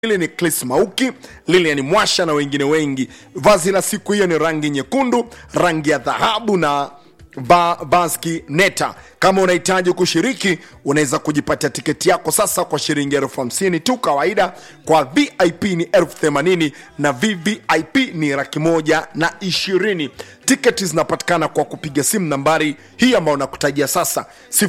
Hili ni Chris Mauki, Lilian Mwasha na wengine wengi. Vazi la siku hiyo ni rangi nyekundu, rangi ya dhahabu na va, vaski neta. Kama unahitaji kushiriki, unaweza kujipatia tiketi yako sasa kwa shilingi elfu hamsini tu kawaida. Kwa VIP ni elfu themanini na VVIP ni laki moja na ishirini. Tiketi zinapatikana kwa kupiga simu nambari hii ambayo nakutajia sasa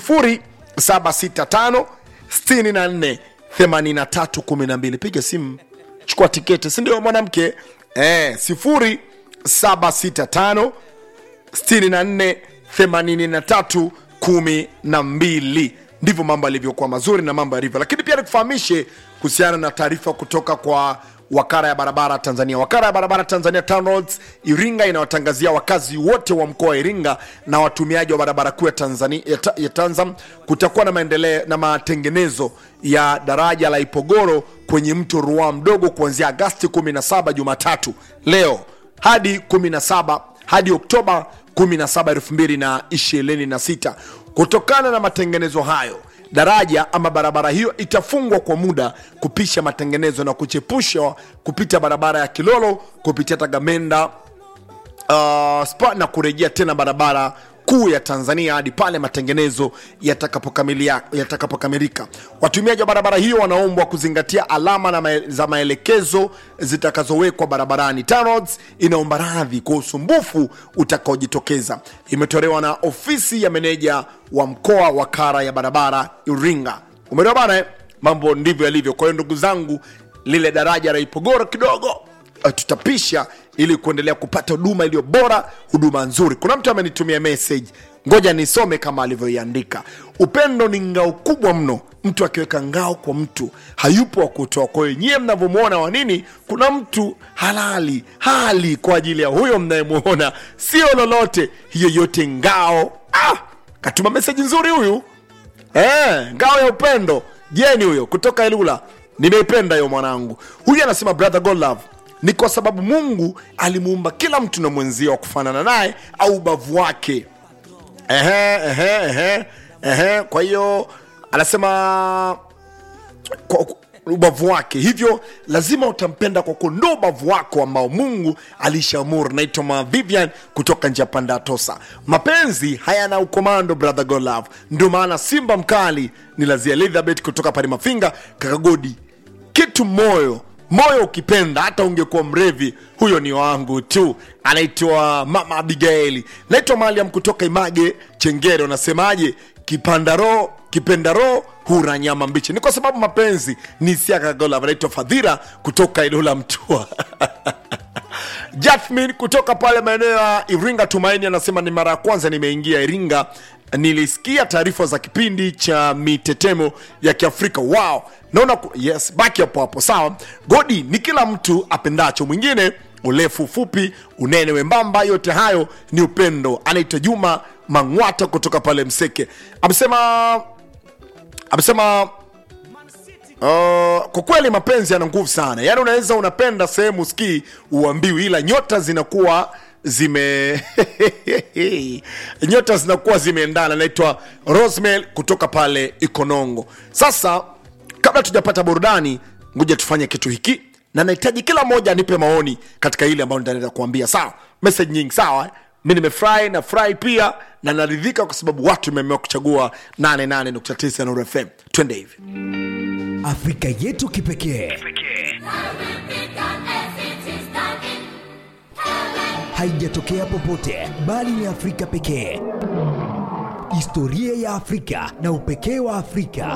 0765 64 8312 piga simu chukua tiketi sindio mwanamke eh, 0765 64 83 12 ndivyo mambo yalivyokuwa mazuri na mambo yalivyo lakini pia nikufahamishe kuhusiana na taarifa kutoka kwa wakara ya barabara tanzania wakara ya barabara tanzania TANROADS iringa inawatangazia wakazi wote wa mkoa wa iringa na watumiaji wa barabara kuu ya tanzania ya, ta, ya tanzam kutakuwa na maendeleo na matengenezo ya daraja la ipogoro kwenye mto ruaa mdogo kuanzia agasti 17 jumatatu leo hadi 17 hadi oktoba 17 2026 kutokana na matengenezo hayo daraja ama barabara hiyo itafungwa kwa muda kupisha matengenezo na kuchepushwa kupita barabara ya kilolo kupitia tagamenda uh, spa na kurejea tena barabara kuu ya tanzania hadi pale matengenezo yatakapokamilia- yatakapokamilika watumiaji wa barabara hiyo wanaombwa kuzingatia alama na mae, za maelekezo zitakazowekwa barabarani TANROADS inaomba radhi kwa usumbufu utakaojitokeza imetolewa na ofisi ya meneja wa mkoa wa kara ya barabara iringa umeelewa bana eh? mambo ndivyo yalivyo kwa hiyo ndugu zangu lile daraja la ipogoro kidogo eh, tutapisha ili kuendelea kupata huduma iliyo bora huduma nzuri kuna mtu amenitumia message ngoja nisome kama alivyoiandika upendo ni ngao kubwa mno mtu akiweka ngao kwa mtu hayupo wa kutoa kwa hiyo nyie mnavyomwona wa nini kuna mtu halali hali kwa ajili ya huyo mnayemwona sio lolote hiyo yote ngao ah, katuma meseji nzuri huyu Eh, ngao ya upendo jeni huyo kutoka elula nimeipenda hiyo mwanangu huyu anasema brother god love ni kwa sababu mungu alimuumba kila mtu na mwenzia wa kufanana naye au ubavu wake ehe, ehe, ehe, ehe. kwa hiyo anasema kwa, kwa- ubavu wake hivyo lazima utampenda kwa kuwa ndo ubavu wako ambao mungu alishaamuru naitwa ma vivian kutoka njia panda ya tosa mapenzi hayana ukomando brother golove ndio maana simba mkali ni lazia elizabeth kutoka pale mafinga kakagodi kitu moyo moyo ukipenda hata ungekuwa mrevi huyo ni wangu tu anaitwa mama abigaili naitwa maliam kutoka image chengere unasemaje kipandaro kipendaro hura nyama mbichi ni kwa sababu mapenzi ni siakagola anaitwa fadhira kutoka ilola mtua Jasmine kutoka pale maeneo ya Iringa Tumaini anasema ni mara ya kwanza nimeingia Iringa, nilisikia taarifa za kipindi cha mitetemo ya Kiafrika. Wow, naona ku- yes, baki hapo hapo. Sawa, Godi ni kila mtu apendacho mwingine, urefu fupi, unene wembamba, yote hayo ni upendo. Anaitwa Juma Mang'wata kutoka pale Mseke, amesema amesema Uh, kwa kweli mapenzi yana nguvu sana yaani unaweza unapenda sehemu skii uambiwi ila nyota zinakuwa zime nyota zinakuwa zimeendana naitwa rosmel kutoka pale ikonongo sasa kabla tujapata burudani ngoja tufanye kitu hiki na nahitaji kila mmoja anipe maoni katika ile ambayo nitaenda kuambia sawa message nyingi sawa eh? mi nimefurahi na furahi pia na naridhika kwa sababu watu imeamua kuchagua 88.9 Nuru fm twende hivi Afrika yetu kipekee haijatokea popote bali ni Afrika pekee. Historia ya Afrika na upekee wa Afrika.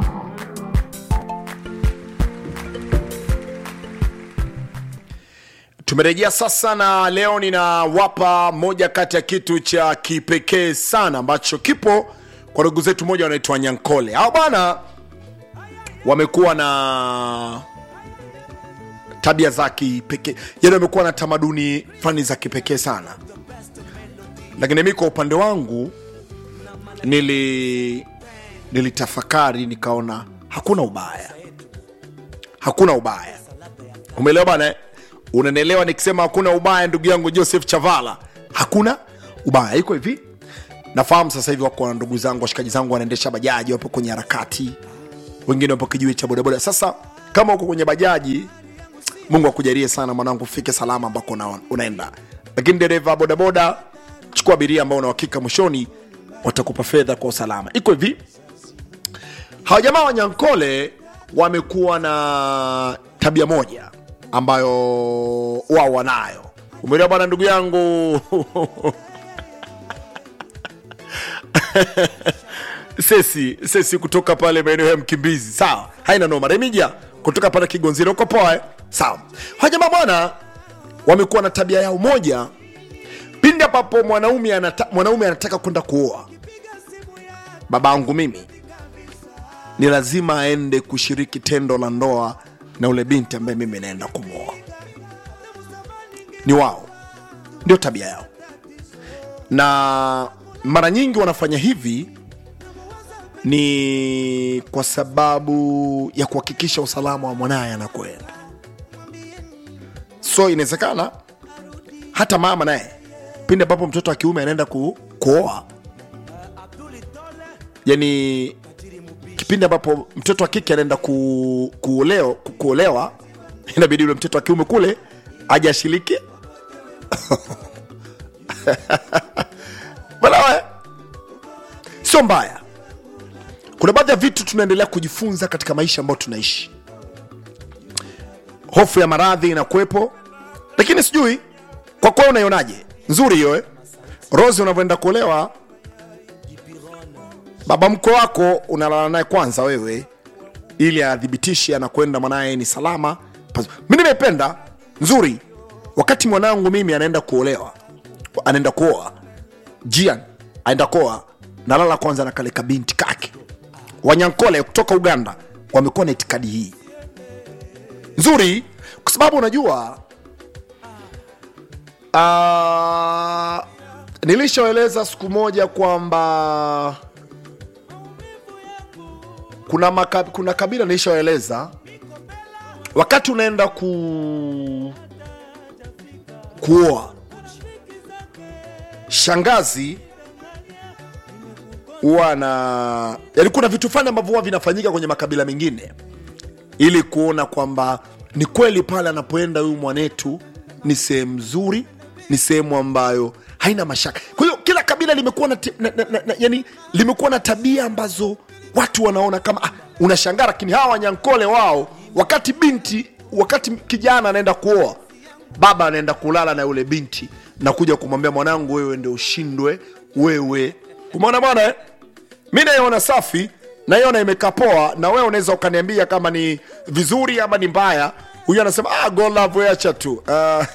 tumerejea sasa na leo ninawapa moja kati ya kitu cha kipekee sana ambacho kipo kwa ndugu zetu moja wanaitwa nyankole hao bana wamekuwa na tabia za kipekee yani wamekuwa na tamaduni fani za kipekee sana lakini mi kwa upande wangu nili nilitafakari nikaona hakuna ubaya hakuna ubaya umeelewa bana eh? unanielewa nikisema hakuna ubaya ndugu yangu joseph chavala hakuna ubaya iko hivi nafahamu sasa hivi wako na ndugu zangu washikaji zangu wanaendesha bajaji wapo kwenye harakati wengine wapo kijiwe cha bodaboda sasa kama uko kwenye bajaji mungu akujalie sana mwanangu ufike salama ambako una, unaenda lakini dereva bodaboda chukua abiria ambao unahakika mwishoni watakupa fedha kwa usalama iko hivi hawa jamaa wa nyankole wamekuwa na tabia moja ambayo wao wanayo umeelewa bwana ndugu yangu sesi sesi kutoka pale maeneo ya mkimbizi sawa haina noma remija kutoka pale kigonzira uko poa eh? sawa hawa jamaa bwana wamekuwa na tabia yao moja pindi ambapo mwanaume anata, mwanaume anataka kwenda kuoa babangu mimi ni lazima aende kushiriki tendo la ndoa na ule binti ambaye mimi naenda kumwoa ni wao ndio tabia yao na mara nyingi wanafanya hivi ni kwa sababu ya kuhakikisha usalama wa mwanaye anakwenda so inawezekana hata mama naye pindi ambapo mtoto wa kiume anaenda ku, kuoa yani kipindi ambapo mtoto wa kike anaenda ku, kuoleo, ku, kuolewa inabidi yule mtoto wa kiume kule aje ashiriki balawe sio mbaya kuna baadhi ya vitu tunaendelea kujifunza katika maisha ambayo tunaishi hofu ya maradhi inakuwepo lakini sijui kwa kwao unaionaje nzuri hiyo eh? rosi unavyoenda kuolewa baba mkwe wako unalala naye kwanza wewe ili athibitishe anakwenda mwanaye ni salama Pas- mi nimependa nzuri wakati mwanangu mimi anaenda kuolewa anaenda kuoa jian aenda kuoa nalala kwanza na kale kabinti kake wanyankole kutoka uganda wamekuwa na itikadi hii nzuri kwa sababu unajua uh, nilishaeleza siku moja kwamba kuna, maka, kuna kabila nilishaeleza wakati unaenda ku kuoa shangazi huwa na yani kuna vitu fulani ambavyo huwa vinafanyika kwenye makabila mengine ili kuona kwamba ni kweli pale anapoenda huyu mwanetu ni sehemu nzuri ni sehemu ambayo haina mashaka kwa hiyo kila kabila limekuwa na, ti- na, na, na, na, yani limekuwa na tabia ambazo watu wanaona kama ah, unashangaa lakini hawa wanyankole wao wakati binti wakati kijana anaenda kuoa baba anaenda kulala na yule binti na kuja kumwambia mwanangu wewe ndio ushindwe wewe umeona bwana eh? mi naiona safi naiona imekaa poa na wewe unaweza ukaniambia kama ni vizuri ama ni mbaya huyu anasema ah, go love we acha tu Ah,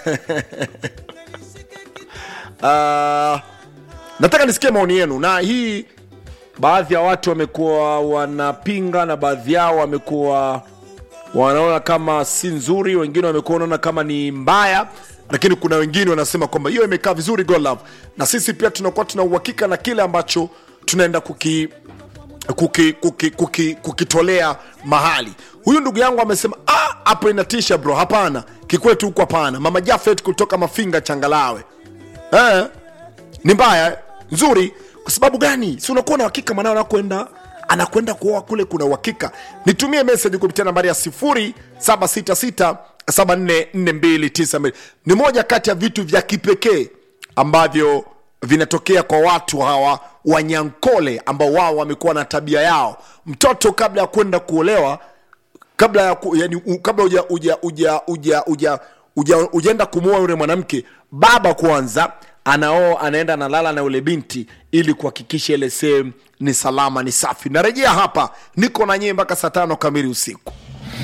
ah, nataka nisikie maoni yenu na hii baadhi ya watu wamekuwa wanapinga na baadhi yao wamekuwa wanaona kama si nzuri wengine wamekuwa wanaona kama ni mbaya lakini kuna wengine wanasema kwamba hiyo imekaa vizuri go love na sisi pia tunakuwa tuna uhakika na kile ambacho tunaenda kuki kuki, kuki, kuki, kukitolea mahali huyu ndugu yangu amesema "Ah, hapo inatisha bro hapana kikwetu huku hapana mama jafet kutoka mafinga changalawe eh, ni mbaya eh? nzuri kwa sababu gani si unakuwa na uhakika mwanao anakwenda anakwenda kuoa kule kuna uhakika nitumie message kupitia nambari ya 0766744292 ni moja kati ya vitu vya kipekee ambavyo vinatokea kwa watu hawa wanyankole ambao wao wamekuwa na tabia yao mtoto kabla ya kwenda kuolewa kabla ya ku, yani, u, kabla uja uja uja uja uja uja ujaenda kumuoa yule mwanamke baba kwanza anao anaenda analala na yule binti ili kuhakikisha ile sehemu ni salama ni safi narejea hapa niko na nyie mpaka saa tano kamili usiku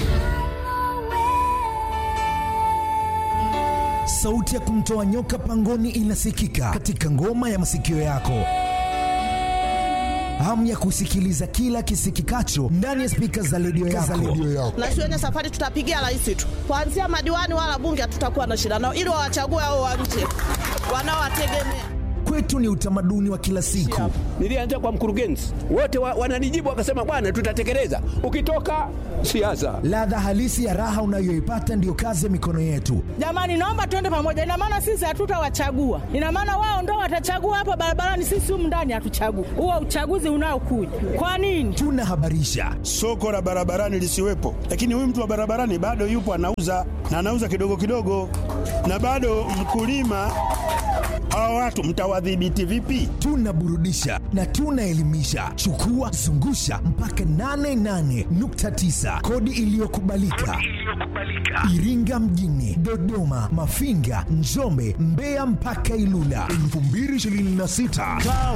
sauti ya kumtoa nyoka pangoni inasikika katika ngoma ya masikio yako hamu ya kusikiliza kila kisikikacho ndani ya spika za redio yako. na shuleni safari tutapigia rais tu kuanzia madiwani wala bunge hatutakuwa na shida nao ili wawachague hao wa nje wanaowategemea kwetu ni utamaduni wa kila siku. Nilianza kwa mkurugenzi, wote wa, wananijibu wakasema, bwana, tutatekeleza. Ukitoka siasa, Ladha halisi ya raha unayoipata ndiyo kazi ya mikono yetu. Jamani, naomba tuende pamoja. Ina maana sisi hatutawachagua, ina maana wao ndo watachagua hapa barabarani, sisi humu ndani hatuchagui. Huo uchaguzi unaokuja kwa nini? Tunahabarisha, soko la barabarani lisiwepo, lakini huyu mtu wa barabarani bado yupo anauza na anauza kidogo kidogo, na bado mkulima. Hawa watu mtawadhibiti vipi? tunaburudisha na tunaelimisha. Chukua zungusha mpaka 88.9 kodi iliyokubalika Iringa mjini, Dodoma, Mafinga, Njombe, Mbeya mpaka Ilula 2026. Kaa